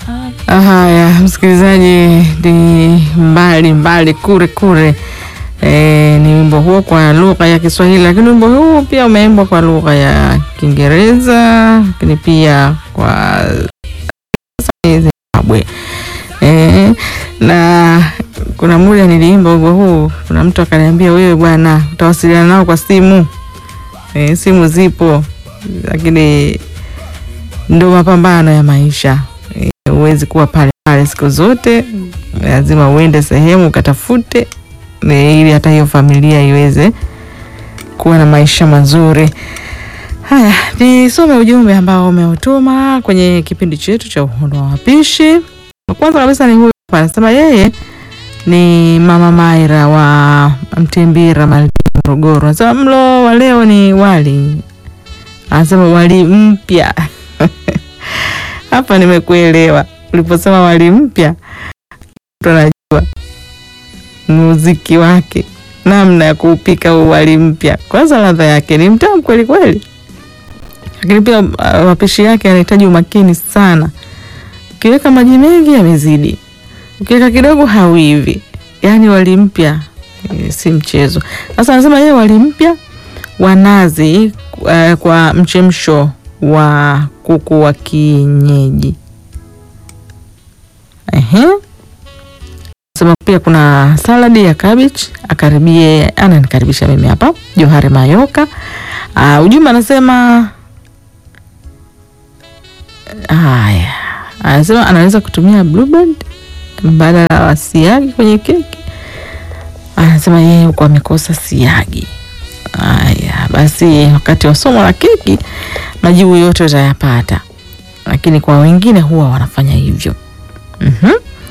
Haya, msikilizaji, ni mbali mbali kure kure. E, ni wimbo huo kwa lugha ya Kiswahili, lakini wimbo huu pia umeimbwa kwa lugha ya Kiingereza, lakini pia kwa Zimbabwe. E, na kuna muda niliimba wimbo huu, kuna mtu akaniambia, wewe bwana utawasiliana nao kwa simu. E, simu zipo, lakini ndo mapambano ya maisha. E, huwezi kuwa pale pale siku zote, lazima uende sehemu ukatafute e, ili hata hiyo familia iweze kuwa na maisha mazuri. Haya, nisome ujumbe ambao umeutuma kwenye kipindi chetu cha Uhondo wa Wapishi. Kwanza kabisa ni huyu hapa, anasema yeye ni Mama Maira wa Mtimbira Malindi, Morogoro. Anasema mlo wa leo ni wali, anasema wali mpya hapa nimekuelewa uliposema wali mpya, mtu anajua muziki wake, namna ya kuupika huu wali mpya. Kwanza ladha yake ni mtamu kweli kweli, lakini pia uh, mapishi yake yanahitaji umakini sana. Ukiweka maji mengi yamezidi, ukiweka kidogo hauivi. Yaani wali mpya e, si mchezo. Sasa anasema yeye wali mpya wa nazi uh, kwa mchemsho wa kuku wa kienyeji. Ehe. Sema pia kuna saladi ya cabbage, akaribie ananikaribisha mimi hapa Johari Mayoka. Uh, ujumbe anasema haya, anasema anaweza kutumia blueband badala wa siagi kwenye keki. Anasema yeye huko amekosa siagi. Haya basi, wakati wa somo la keki majibu yote utayapata, lakini kwa wengine huwa wanafanya hivyo. mm-hmm.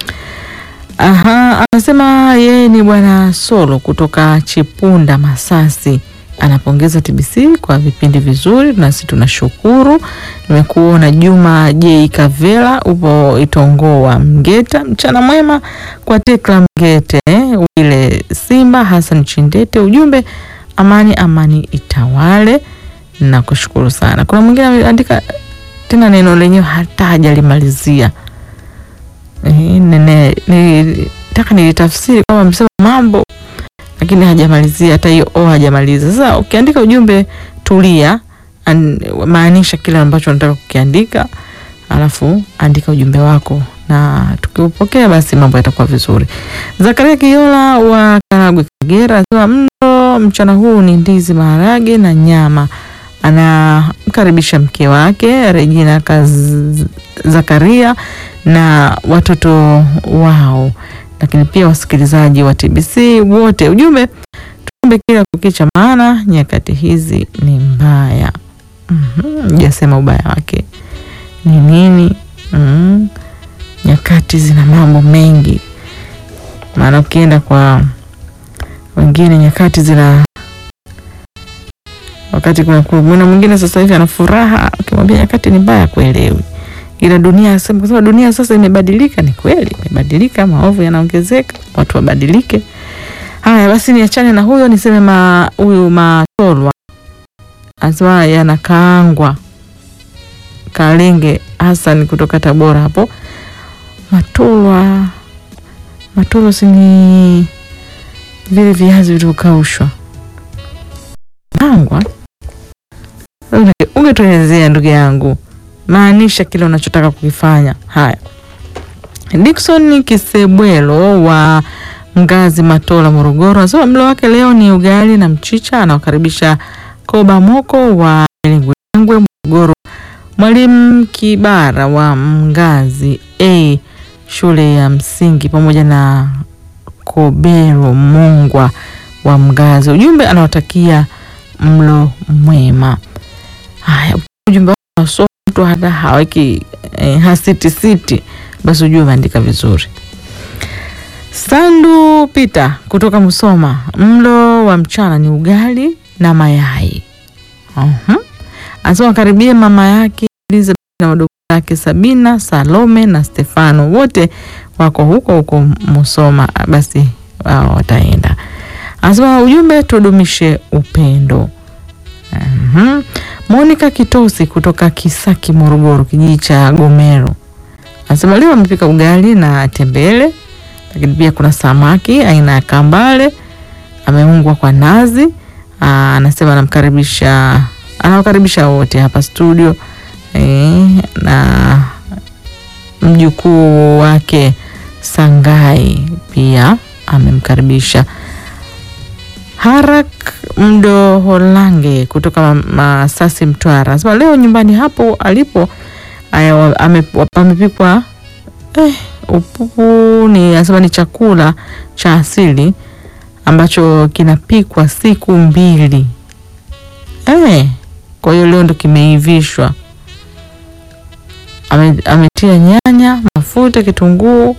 Aha, anasema yeye ni bwana Solo kutoka Chipunda Masasi, anapongeza TBC kwa vipindi vizuri, nasi tunashukuru. Nimekuona Juma J Kavela, upo Itongoa Mgeta. Mchana mwema kwa Tekla Mgete, Wile Simba, Hassan Chindete. Ujumbe amani amani itawale. Nakushukuru sana. Kuna mwingine ameandika tena neno lenyewe hata hajalimalizia. Eh, nene nilitaka nilitafsiri kama msema mambo lakini hajamalizia hata hiyo o hajamaliza. Sasa ukiandika ujumbe tulia, an, maanisha kile ambacho unataka kukiandika, alafu andika ujumbe wako na tukiupokea basi mambo yatakuwa vizuri. Zakaria Kiola wa Karagwe Kagera anasema mlo mchana huu ni ndizi, maharage na nyama. Anamkaribisha mke wake Regina Kaz Zakaria na watoto wao, lakini pia wasikilizaji wa TBC wote. Ujumbe tuombe kila kukicha, maana nyakati hizi ni mbaya. mm-hmm. Jasema ubaya wake ni nini? mm-hmm. Nyakati zina mambo mengi, maana ukienda kwa wengine nyakati zina wakati kuna kuna mwingine sasa hivi ana furaha, ukimwambia nyakati ni mbaya kuelewi ila dunia sema kwa dunia sasa imebadilika. Ni kweli imebadilika, maovu yanaongezeka, watu wabadilike. Haya basi, niachane na huyo, niseme ma huyu Matolwa asema yanakaangwa Kalenge Hassan kutoka Tabora hapo. Matolwa, Matolwa si ni vile viazi vilivyokaushwa angwa? Ungetuelezea ndugu yangu maanisha kile unachotaka kukifanya. Haya, Dickson Kisebwelo wa Mgazi Matola, Morogoro, anasema mlo wake leo ni ugali na mchicha. Anawakaribisha Koba Moko wa Lengwe, Morogoro, Mwalimu Kibara wa Mgazi a shule ya msingi, pamoja na Kobero Mongwa wa Mgazi. Ujumbe anawatakia mlo mwema. Haya, ujumbe wa mtu hata haweki eh, hasiti siti, basi ujue umeandika vizuri. Sandu Pita kutoka Musoma, mlo wa mchana ni ugali na mayai. uh-huh. Anasema karibie mama yake Elizabeth na wadogo zake Sabina, Salome na Stefano, wote wako huko huko Musoma, basi wao wataenda. Anasema ujumbe tudumishe upendo. uh-huh. Monica Kitosi kutoka Kisaki, Morogoro, kijiji cha Gomero Anasema leo amepika ugali na tembele, lakini pia kuna samaki aina ya kambale ameungwa kwa nazi. Aa, anasema anamkaribisha anawakaribisha wote hapa studio e, na mjukuu wake Sangai pia amemkaribisha. Harak Mdo Holange kutoka Masasi Mtwara anasema leo nyumbani hapo alipo aya, ame- pamepikwa eh, upupu ni anasema ni chakula cha asili ambacho kinapikwa siku mbili eh, kwa hiyo leo ndo kimeivishwa. Ame, ametia nyanya, mafuta, kitunguu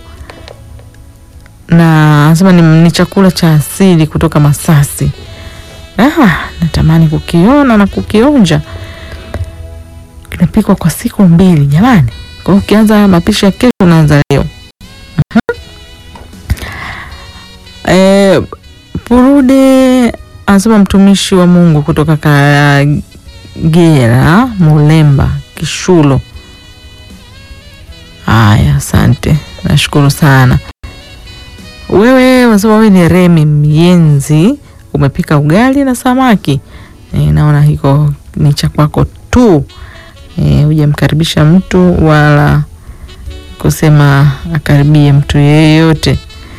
na anasema ni, ni chakula cha asili kutoka Masasi. Ah, natamani kukiona na kukionja. Kinapikwa kwa siku mbili jamani. Kwa hiyo ukianza mapishi ya kesho unaanza leo. Mhm. Eh, Purude anasema mtumishi wa Mungu kutoka Kagera, Mulemba, Kishulo. Haya, asante, nashukuru sana. Wewe unasema wewe ni Remi Mienzi, umepika ugali na samaki. E, naona hiko ni cha kwako tu, e, hujamkaribisha mtu wala kusema akaribie mtu yeyote.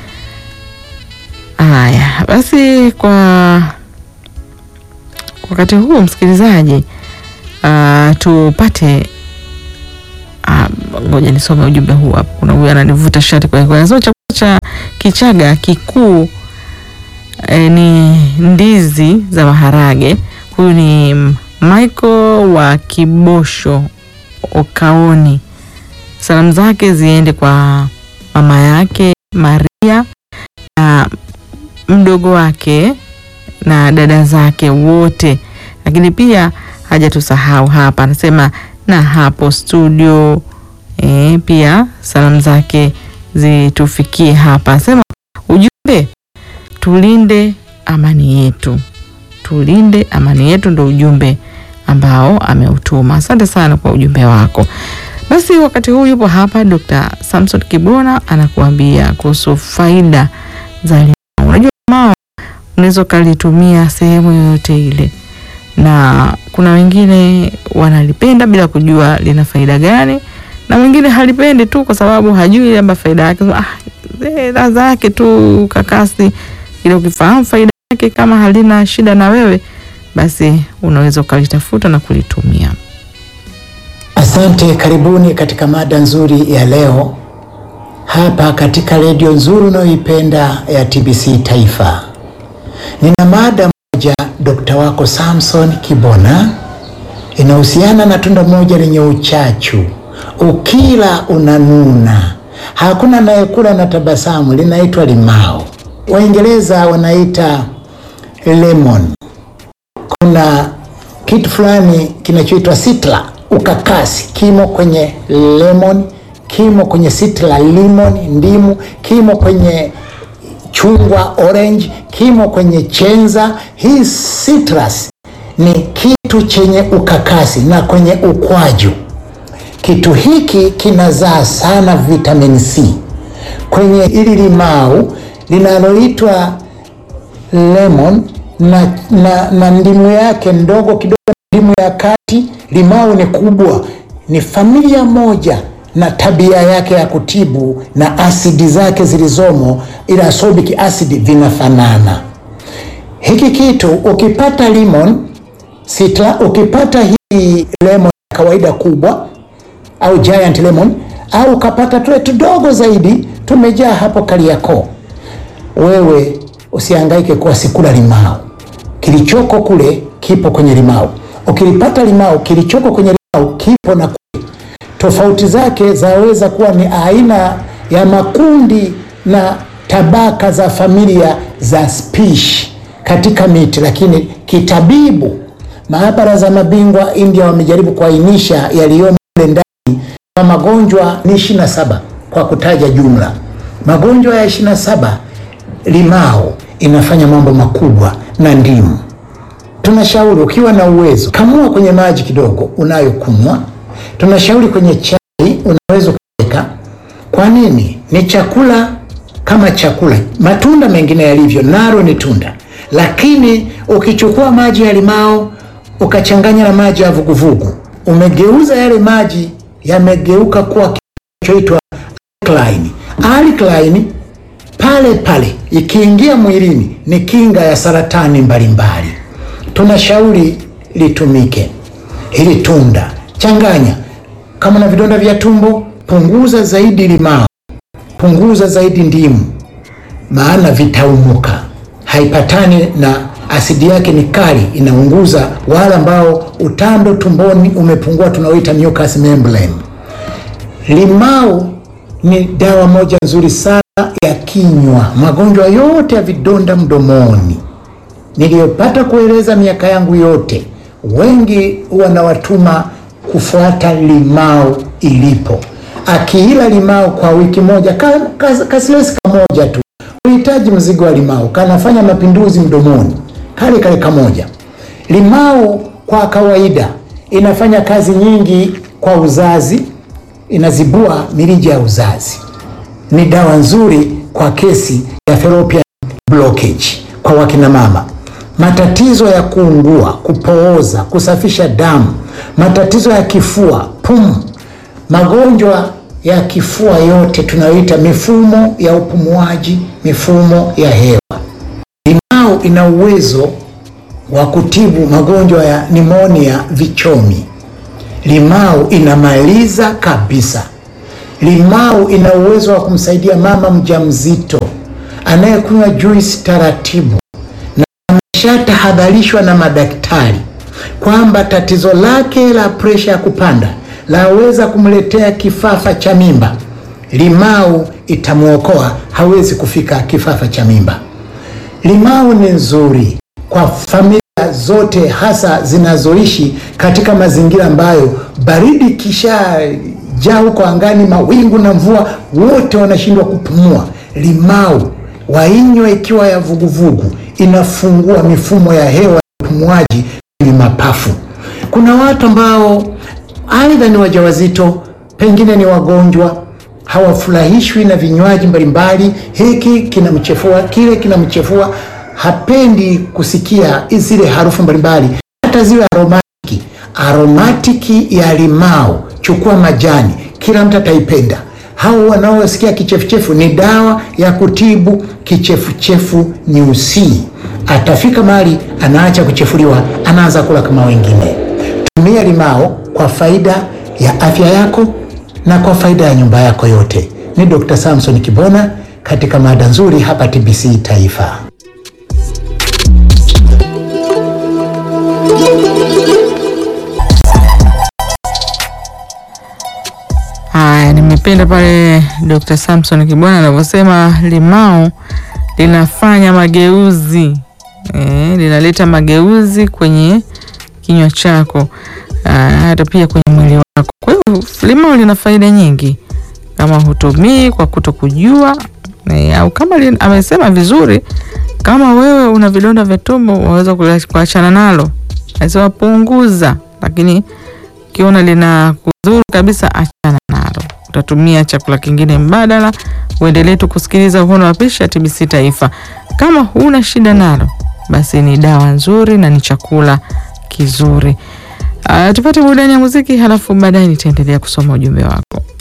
Haya basi, kwa wakati huu msikilizaji, ah, tupate ah, ngoja nisome ujumbe huu hapa. Kuna huyu ananivuta shati kwa kwa anasema chakula cha Kichaga kikuu eh, ni ndizi za maharage. Huyu ni Michael wa Kibosho Okaoni. Salamu zake ziende kwa mama yake Maria na mdogo wake na dada zake wote, lakini pia hajatusahau hapa, anasema na hapo studio e, pia salamu zake zitufikie hapa. Anasema ujumbe, tulinde amani yetu, tulinde amani yetu, ndo ujumbe ambao ameutuma. Asante sana kwa ujumbe wako. Basi wakati huu yupo hapa Dr. Samson Kibona anakuambia kuhusu faida za limao. Unajua limao unaweza ukalitumia sehemu yoyote ile, na kuna wengine wanalipenda bila kujua lina faida gani, na mwingine halipendi tu kwa sababu hajui labda faida yake. Ah, eh, ladha yake tu kakasi, ile ukifahamu faida yake, kama halina shida na wewe, basi unaweza ukalitafuta na kulitumia. Asante, karibuni katika mada nzuri ya leo hapa katika redio nzuri unayoipenda ya TBC Taifa. Nina mada moja, dokta wako Samson Kibona, inahusiana na tunda moja lenye uchachu, ukila unanuna, hakuna anayekula na tabasamu, linaitwa limao. Waingereza wanaita lemon. Kuna kitu fulani kinachoitwa sitla ukakasi, kimo kwenye lemon, kimo kwenye sitla lemon, ndimu, kimo kwenye chungwa orange, kimo kwenye chenza. Hii citrus ni kitu chenye ukakasi na kwenye ukwaju. Kitu hiki kinazaa sana vitamin C kwenye ili limau linaloitwa lemon na, na, na ndimu yake ndogo kidogo, ndimu ya kati. Limau ni kubwa, ni familia moja na tabia yake ya kutibu na asidi zake zilizomo, ila ascorbic acid vinafanana. Hiki kitu ukipata lemon sitla, ukipata hii lemon ya kawaida kubwa au giant lemon, au ukapata tule tudogo zaidi, tumejaa hapo Kariakoo, wewe usihangaike kuwa sikula limao. Kilichoko kule kipo kwenye limao. Ukilipata limao, kilichoko kwenye limao kipo na kule. Tofauti zake zaweza kuwa ni aina ya makundi na tabaka za familia za spishi katika miti, lakini kitabibu, maabara za mabingwa India wamejaribu kuainisha yaliyomo mle ndani kwa magonjwa ni 27 kwa kutaja jumla magonjwa ya 27 limao inafanya mambo makubwa na ndimu. Tunashauri ukiwa na uwezo, kamua kwenye maji kidogo unayokunywa. Tunashauri kwenye chai unaweza ukaweka Kwa nini? Ni chakula kama chakula, matunda mengine yalivyo, nalo ni tunda. Lakini ukichukua maji ya limao ukachanganya na maji ya vuguvugu, umegeuza yale maji, yamegeuka kuwa kinachoitwa alkaline. Alkaline pale pale ikiingia mwilini ni kinga ya saratani mbalimbali. Tunashauri litumike hili tunda, changanya. Kama na vidonda vya tumbo, punguza zaidi limao, punguza zaidi ndimu, maana vitaumuka. Haipatani na asidi yake ni kali, inaunguza wale ambao utando tumboni umepungua, tunaoita mucous membrane. Limao ni dawa moja nzuri sana ya kinywa, magonjwa yote ya vidonda mdomoni niliyopata kueleza miaka yangu yote, wengi wanawatuma kufuata limao ilipo. Akiila limao kwa wiki moja, ka, ka, kasilesi kamoja tu, uhitaji mzigo wa limao, kanafanya mapinduzi mdomoni, kale kale kamoja. Limao kwa kawaida inafanya kazi nyingi kwa uzazi, inazibua mirija ya uzazi. Ni dawa nzuri kwa kesi ya fallopian blockage kwa wakina mama matatizo ya kuungua, kupooza, kusafisha damu, matatizo ya kifua, pumu, magonjwa ya kifua yote tunayoita mifumo ya upumuaji, mifumo ya hewa. Limao ina uwezo wa kutibu magonjwa ya nimonia, vichomi. Limao inamaliza kabisa. Limao ina uwezo wa kumsaidia mama mjamzito anayekunywa juisi taratibu shatahadharishwa na madaktari kwamba tatizo lake la presha ya kupanda laweza kumletea kifafa cha mimba. Limau itamwokoa, hawezi kufika kifafa cha mimba. Limau ni nzuri kwa familia zote, hasa zinazoishi katika mazingira ambayo baridi kisha jaa huko angani, mawingu na mvua, wote wanashindwa kupumua. Limau wainywe ikiwa ya vuguvugu inafungua mifumo ya hewa ya upumuaji kwenye mapafu. Kuna watu ambao aidha ni wajawazito, pengine ni wagonjwa, hawafurahishwi na vinywaji mbalimbali, hiki kinamchefua, kile kinamchefua, hapendi kusikia zile harufu mbalimbali, hata ziwe aromatiki. Aromatiki ya limao, chukua majani, kila mtu ataipenda. Hao wanaosikia kichefuchefu ni dawa ya kutibu kichefuchefu nyusi. Atafika mahali anaacha kuchefuliwa, anaanza kula kama wengine. Tumia limao kwa faida ya afya yako na kwa faida ya nyumba yako yote. Ni Dr. Samson Kibona katika mada nzuri hapa TBC Taifa. Haya, nimependa pale Dr. Samson Kibwana anavyosema limao linafanya mageuzi e, linaleta mageuzi kwenye kinywa chako hata pia kwenye mwili wako. Kwa hiyo limao lina faida nyingi kama hutumii kwa kutokujua e, au kama li, amesema vizuri, kama wewe una vidonda vya tumbo waweza kuachana nalo, anasema punguza, lakini ukiona lina kudhuru kabisa, achana nalo. Utatumia chakula kingine mbadala. Uendelee tu kusikiliza Uhono wa Pishi ya TBC Taifa. Kama huna shida nalo, basi ni dawa nzuri na ni chakula kizuri. Uh, tupate burudani ya muziki, halafu baadaye nitaendelea kusoma ujumbe wako.